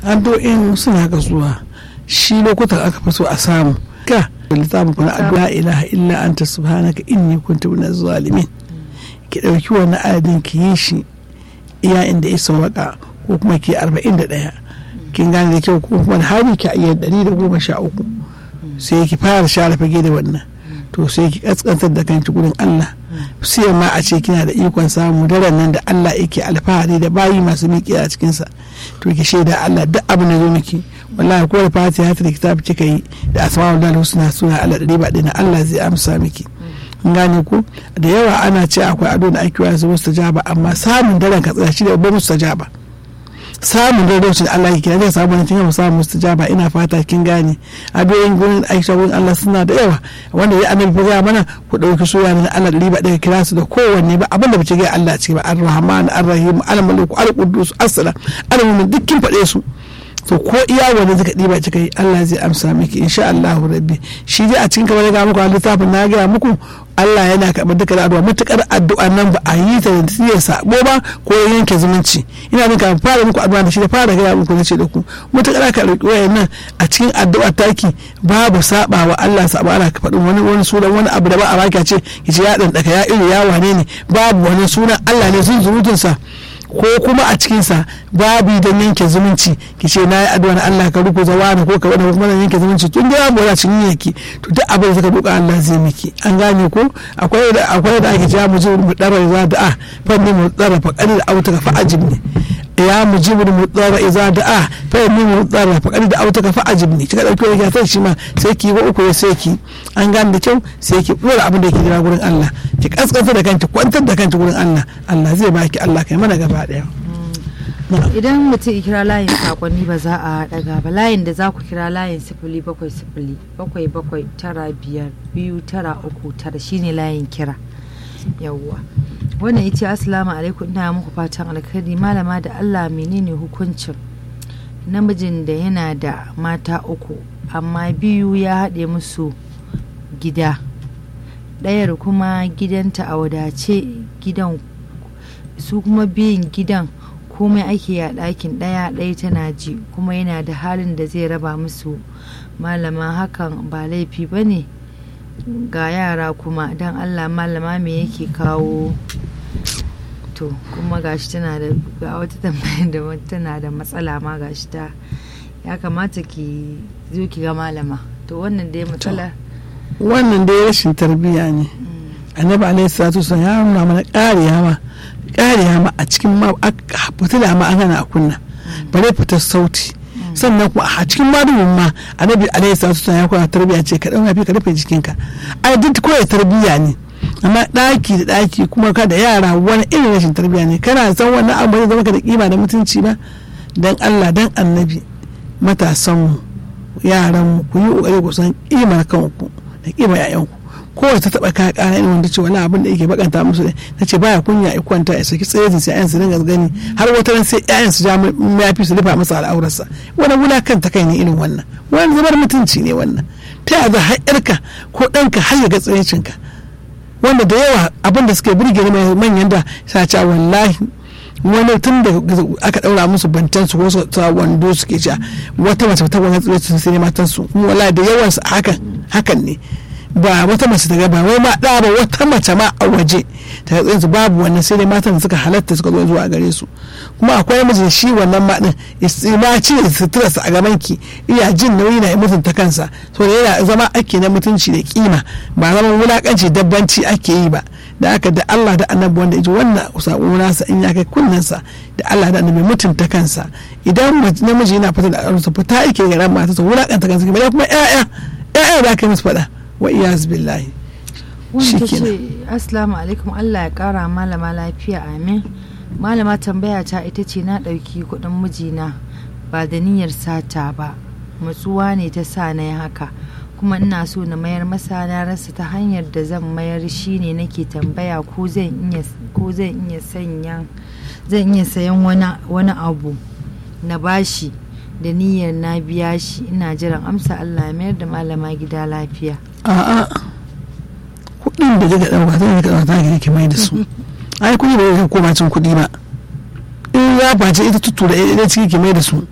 addu'o'in suna kasuwa shi lokutan aka fi so a samu ka littafin kuna addu'a ilaha illa anta subhanaka inni kuntu minaz zalimin ki dauki wannan adadin ki yi shi iya inda ya sauwaka ko kuma ki 41 kin gane da kyau ko kuma hari ki iya 113 sai ki fara share fage da wannan to sai ki kaskantar da kanki gurin Allah sai ma a ce kina da ikon samu daren nan da Allah yake alfahari da bayi masu miƙe a cikinsa to ki shaida Allah duk abin da zo miki wallahi ko da fatiha ta kitabi kika yi da asma'ul lahi husna suna Allah da riba dina Allah zai amsa miki gane ku da yawa ana ce akwai ado da ake wasu mustajaba amma samun daren ka tsaya shi da babban mustajaba samun daren da Allah ke kira zai samu ne kin samun mustajaba ina fata kin gane adoyin gurin Aisha gurin Allah suna da yawa wanda ya annabi ya mana ku dauki soya na Allah da riba daga kira su da kowanne ba abinda bace ga Allah ce ba ar-rahman ar-rahim al-malik al-quddus as-salam al-mu'min dukkin fade su to ko iya wani zaka ɗiba kika yi Allah zai amsa miki insha Allah rabbi shi dai a cikin kamar ga muku a littafin na gaya muku Allah yana karɓar dukkan addu'a matukar addu'a nan ba a yi ta da ya sabo ba ko yanke zumunci ina jin kafin fara muku addu'a da shi da fara gaya muku nace da ku matukar ka roki wayannan a cikin addu'a taki babu saba wa Allah saba ana ka faɗin wani wani sunan wani abu da ba a baki ce kici ya dan daka ya iri ya wane ne babu wani sunan Allah ne sun zurutun ko kuma a cikinsa babu don yanke zumunci ki ce na yi addu'a Allah ka ruku zawa ko ka wani kuma yanke zumunci tun da babu wani cikin yake to duk abin da ka duka Allah zai miki an gane ko akwai da akwai da ake cewa mu ji mu dara za da a fanni mu dara fa kadi da auta fa ajibni ya mujibu mu dara iza da a fanni mu dara fa kadi da auta fa ajibni kika dauki wani sai shi ma sai ki ba uku sai ki an gane da kyau sai ki dora abin da yake jira gurin Allah ki kaskanta da kanki kwantar da kanki gurin Allah Allah zai baki Allah kai mana gaba daya idan mutum kira layin sakonni ba za a daga ba layin da za ku kira layin sifili bakwai sifili bakwai bakwai tara biyar biyu tara uku tara shine layin kira yawwa wannan ita assalamu alaikum ina muku fatan alkhairi malama da allah menene hukuncin namijin da yana da mata uku amma biyu ya haɗe musu gida ɗayar kuma gidanta a wadace gidan su kuma biyun gidan komai ake a ɗakin ɗaya ɗaya tana ji kuma yana da halin da zai raba musu malama hakan ba laifi ba ne ga yara kuma don allah malama me yake kawo to kuma gashi tana da ga wata tambayar da tana da matsala ma gashi ta ya kamata ki zo ki ga malama to wannan dai matsala wannan dai rashin tarbiyya ne annabi alaihi salatu wasallam ya nuna mana ƙariya ma ƙariya ma a cikin ma fitila ma an hana a kunna bare fitar sauti sannan kuma a cikin madumin ma annabi alaihi salatu wasallam ya koya tarbiyya ce ka dauka ka rufe jikinka ai duk koya tarbiyya ne amma ɗaki da ɗaki kuma ka da yara wani irin rashin tarbiyya ne kana san wannan abu zai zama ka da kima da mutunci ba dan Allah dan annabi matasan mu yaran mu ku yi kokari ku san kimar kanku da kimar yayanku kowace ta taba kaya kara irin wanda ce wani abin da yake bakanta musu ta ce baya kunya ya kwanta ya saki tsaye sai ayan su dinga gani har wata ran sai ayan su ja mafi su rufa masa al'aurarsa wani wulakan ta kai ne irin wannan wani zubar mutunci ne wannan ta yaya har yarka ko ɗanka har ya ga tsayincinka wanda da yawa abin da suke burge ni manyan da sa ce wallahi wani tun da aka daura musu bantan su ko su ta wando suke cewa wata mace ta wani tsirrai sai ne matan su wallahi da yawan su hakan hakan ne ba wata mace ta ba wai ma da ba wata mace ma a waje ta tsayin su babu wannan sai dai matan da suka halatta suka zo zuwa gare su kuma akwai namiji shi wannan ma din ma ci da suturarsa a gaban ki iya jin nauyi na mutunta kansa so yana zama ake na mutunci da kima ba zaman wulakanci dabbanci ake yi ba da aka da Allah da annabi wanda yaji wannan sako nasa in ya kai kunnensa da Allah da annabi mutunta kansa idan namiji yana fita da aronsa fita yake ga ran matarsa wulakanta kansa kuma kuma ƴaƴa ƴaƴa da aka yi musu faɗa wa iyaz billahi wanda ta ce assalamu alaikum Allah ya kara malama lafiya amin malama tambaya ta ita ce na ɗauki kuɗin mijina ba da niyyar sata ba matsuwa ne ta sa na yi haka kuma ina so na mayar masa na rasa ta hanyar da zan mayar shi ne nake tambaya ko zan iya sanya zan iya sayan wani abu na bashi da niyyar na biya shi ina jiran amsa Allah mayar da malama gida lafiya a'a kuɗin da kika ɗauka zai ka ɗauka ki mai da su ai kuɗi ba zai koma cin kuɗi ba in ya face ita tuttura ita ciki ki mai da su